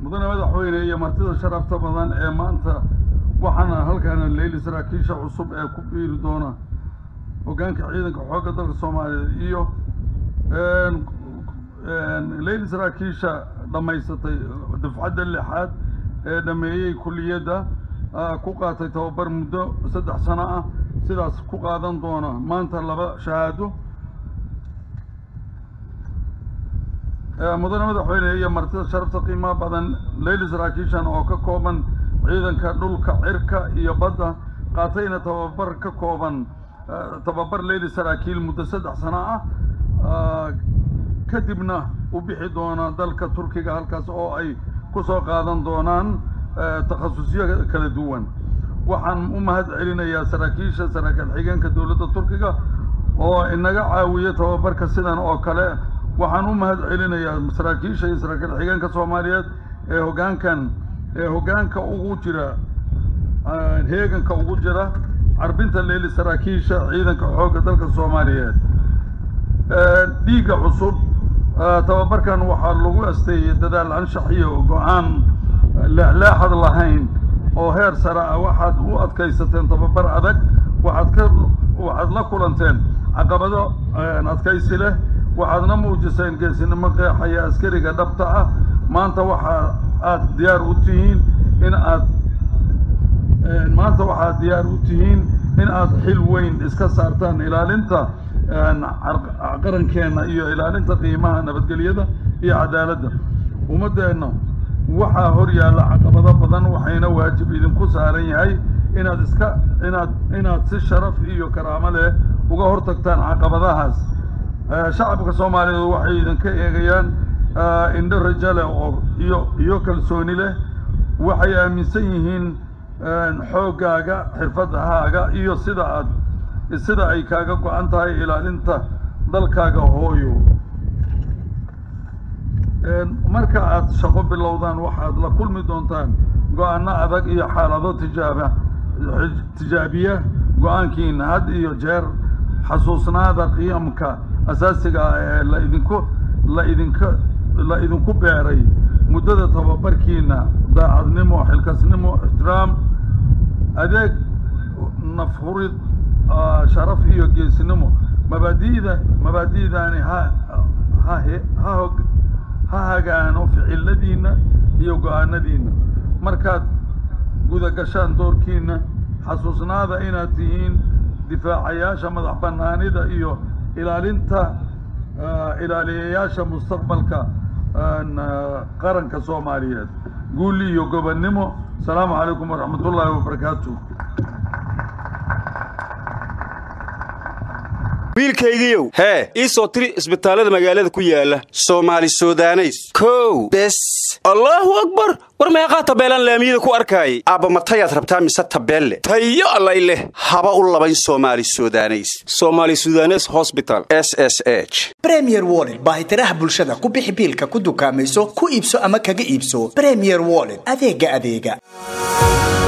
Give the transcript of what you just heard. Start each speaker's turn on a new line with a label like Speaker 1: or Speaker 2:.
Speaker 1: mudane madaxweyne iyo martida sharafta badan ee maanta waxaana halkaana leyli saraakiisha cusub ee ku biiri doona hoggaanka ciidanka xoogga dalka soomaaliyeed iyo leyli saraakiisha dhammaysatay dufcadda lixaad ee dhameeyey kulliyadda ku qaatay tababar muddo saddex sano ah sidaas ku qaadan doona maanta laba shahaado mudane madaxweyne iyo martida sharafta qiimaha badan leyli saraakiishan oo ka kooban ciidanka dhulka cirka iyo badda qaatayna tababar ka kooban tababar leyli saraakiil muddo saddex sano ah kadibna u bixi doona dalka turkiga halkaas oo ay ku soo qaadan doonaan takhasusyo kala duwan waxaan u mahad celinayaa saraakiisha saraakiil xigeenka dowladda turkiga oo inaga caawiya tababarka sidan oo kale waxaan u mahad celinayaa saraakiisha iyo saraakiil xigeenka soomaaliyeed ee hoggaankan ee hoggaanka ugu jira heeganka ugu jira carbinta leeli saraakiisha ciidanka xoogga dalka soomaaliyeed dhiigga cusub tababarkan waxaa lagu asteeyey dadaal anshax iyo go-aan leexleexad lahayn oo heer sare ah waxaad u adkaysateen tababar adag waxaad ka waxaad la kulanteen caqabado adkaysi leh waxaadna muujiseen geesinimo qeexaya askariga dhabta ah maanta waxa aad diyaar u tihiin in aad maanta waxaad diyaar u tihiin in aad xil weyn iska saartaan ilaalinta qarankeenna iyo ilaalinta qiimaha nabadgelyada iyo cadaaladda ummaddeenna waxaa hor yaalla caqabado badan waxayna waajib idinku saaran yahay inaad iska inaad inaad si sharaf iyo karaamo leh uga hortagtaan caqabadahaas shacabka soomaaliyeed waxay idinka eegayaan indho rajo leh oo iyo iyo kalsooni leh waxay aaminsan yihiin xooggaaga xirfadahaaga iyo sida aad sida ay kaaga go-an tahay ilaalinta dalkaaga hooyo marka aad shaqo bilowdaan waxaad la kulmi doontaan go-aanno adag iyo xaalado tijaaba tijaabiya go-aankiina had iyo jeer xasuusnaada qiyamka asaasiga ah ee la idinku la idinka la idinku beeray muddada tababarkiina daacadnimo xilkasnimo ixtiraam adeeg nafhurid sharaf iyo geesinimo mabaadi'da mabaadi'daani ha ha ha hog ha hagaano ficiladiinna iyo go-aanadiinna markaad guda gashaan doorkiina xasuusnaada inaad tihiin difaacayaasha madax bannaanida iyo ilaalinta ilaaliyayaasha mustaqbalka qaranka soomaaliyeed guuli iyo gobonnimo asalaamu calaykum waraxmat ullaahi wabarakaatu
Speaker 2: wiilkaygiiow hee ii soo tiri isbitaallada magaalada ku yaala soomaali sudaneys kow bes allaahu akbar war meeqaa tabeelaan laamiyada ku arkaayay aabba matayaad rabtaa mise tabeelle tayo allay leh haba u labayn soomaali sudaneys somaali sudanes hosbital s s h
Speaker 3: bremier wollet baahitiraha bulshada ku bixi biilka ku dukaamayso ku iibso ama kaga iibso bremier wollet adeega adeega